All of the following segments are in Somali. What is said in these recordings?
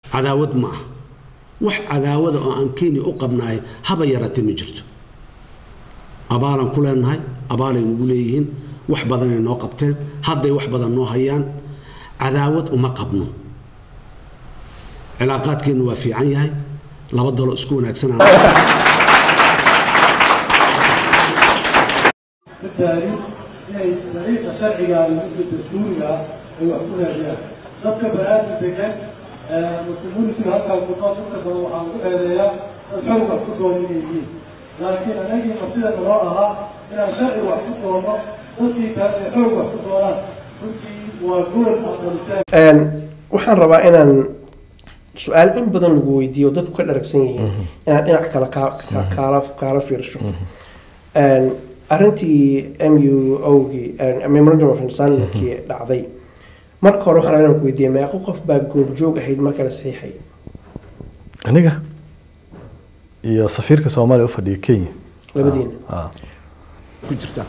cadaawad ma ah wax cadaawada oo aan kenya u qabnaay haba yaraatee ma jirto abaalaan ku leenahay abaalay nagu leeyihiin wax badanay noo qabteen hadday wax badan noo hayaan cadaawad uma qabno cilaaqaadkeennu waa fiican yahay laba dalo isku wanaagsanaa بالتالي inay dariiqa sharciga iyo midka dastuuriga ah ay wax ku raadiyaan dadka banaadam degan communitiga halkaa kuqaas inta badan waxaan ku eedeeyaa dad xoog wax ku doona inay yihiin laakiin anagii martida naloo ahaa inaan sharci wax ku doono dadkii kale ay xoog wax ku doonaan runtii waa gool aqbalitaan waxaan rabaa inaan su-aal in badan lagu weydiiyo dadku ka dharagsan yihiin inaan dhinac kale kaa- ka- kaala kaala fiirsho arrintii m u ogii memorandum of understandingkii dhacday marka hore waxaan rabaa inaan ku weydiiyay meeqo qof baa goobjoog ahayd marka la saxiixay aniga iyo safiirka soomaaliya u fadhiya kenya labadiina Ah. ku jirta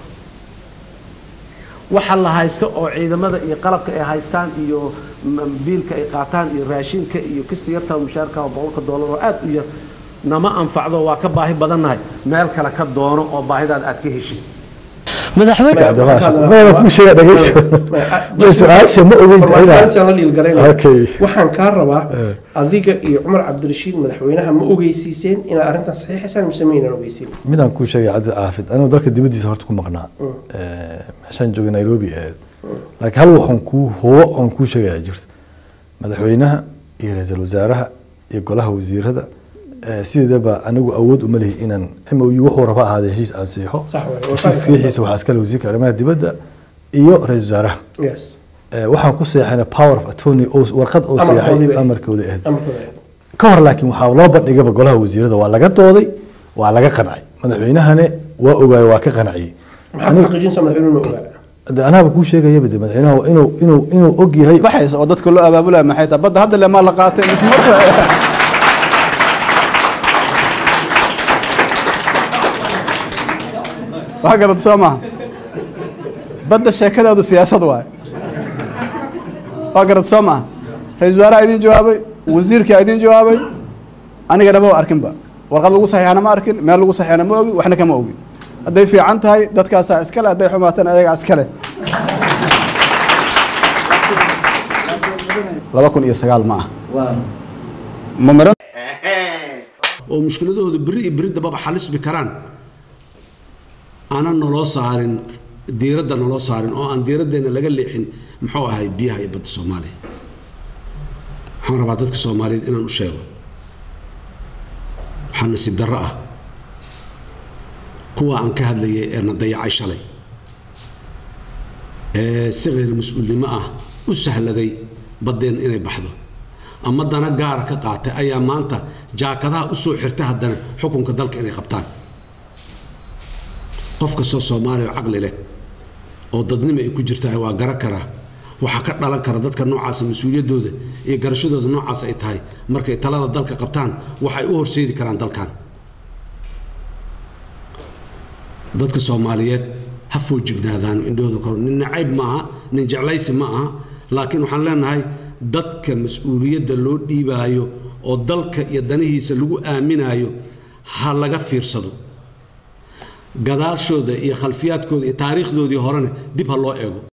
waxa la haysto oo ciidamada iyo qalabka ay haystaan iyo m- biilka ay qaataan iyo raashinka iyo kista yarta mushaarka oo boqolka doolar oo aad u yar nama anfacdo waa ka baahi badannahay meel kale ka doono oo baahidaada aad ka heshin Cabdi Qaasho. Maya ku sheega dhageyso. Ma su-aasha ma ogeyn Farmaajoyinka la dhiilgaraynaya. Okay. waxaan kaa rabaa Eh. adiga iyo cumar cabdirashiid madaxweynaha ma ogeysiiseen inaad arrintan saxiixaysaan mise maynaan ogeysiin midaan kuu sheegay cabdi caafid anigu dalka dibadiisa horta ku maqnaa Eh, meeshaan joogay nairobi ahayd laakiin hal waxaan kuu hubo oon kuu sheegayaa jirto madaxweynaha iyo ra-iisul wasaaraha iyo golaha wasiirada eh, sideedaba anigu awood uma lihi inaan m o u wuxuu raba ahaadee heshiis aan siixo Sax waaye, waa heshiis fahmi saxiixiisa waxaa iskale wasiirka arrimaha dibadda iyo ra-iisul wasaaraha yes Eh, waxaan ku seexana power of attorney oo- warqad oo Amarkoodii seexay bay- amarkooda ahayd amarkooda ka hor laakiin waxaa loo bandhigaba golaha wasiirada waa laga dooday waa laga qancay madaxweynahane waa ogaay waa ka qanciyey maxaa ku xaqiijinaysaa madaxweynuhu ogaa de anaaba kuu sheegayaba de madaxweynaha waa inuu inuu inuu og yahay waxayse oo dadka loo abaabulaya maxay tahay badda hadda le maa la qaatay mise marka wax garad soo maha badda sheekadeedu siyaasad waay waa garad soo maha ra-isul wasaaraha idin jawaabay wasiirkaa idin jawaabay anigana ma arkinba warqad lagu saxiixana ma arkin meel lagu saxiixana ma ogi waxna kama ogi hadday fiican tahay dadkaasaa iskale hadday xumaatana ayagaa iskale laba kun iyo sagaal ma ah ma miran oo mushkiladahooda beri iyo beri dambaba xalisbi karaan aanan naloo saarin diiradda naloo saarin oo aan diiraddeena laga leexin muxuu ahay biyaha iyo badda soomaaliya waxaan rabaa dadka soomaaliyeed inaan u sheego waxaa nasiib darro ah kuwa aan ka hadlayay ee na dayacay shalay ee si khayr mas-uulnimo ah u sahladay baddeen inay baxdo ama dana gaara ka qaatay ayaa maanta jaakadaha u soo xirtay haddana xukunka dalka inay qabtaan qof kastoo soomaaliya oo caqli leh oo dadnimo ay ku jirtahay waa gara karaa waxaa ka dhalan kara dadka noocaasa mas-uuliyaddooda iyo garashadooda noocaas ay tahay markay talada dalka qabtaan waxay u horseedi karaan dalkan dadka soomaaliyeed ha foojignaadaan indhahooda kor nin nacayb ma aha nin jeclaysi ma aha laakiin waxaan leenahay dadka mas-uuliyadda loo dhiibaayo oo dalka iyo danihiisa lagu aaminaayo ha laga fiirsado gadaashooda iyo khalfiyaadkooda iyo taariikhdoodii horena dib ha loo eego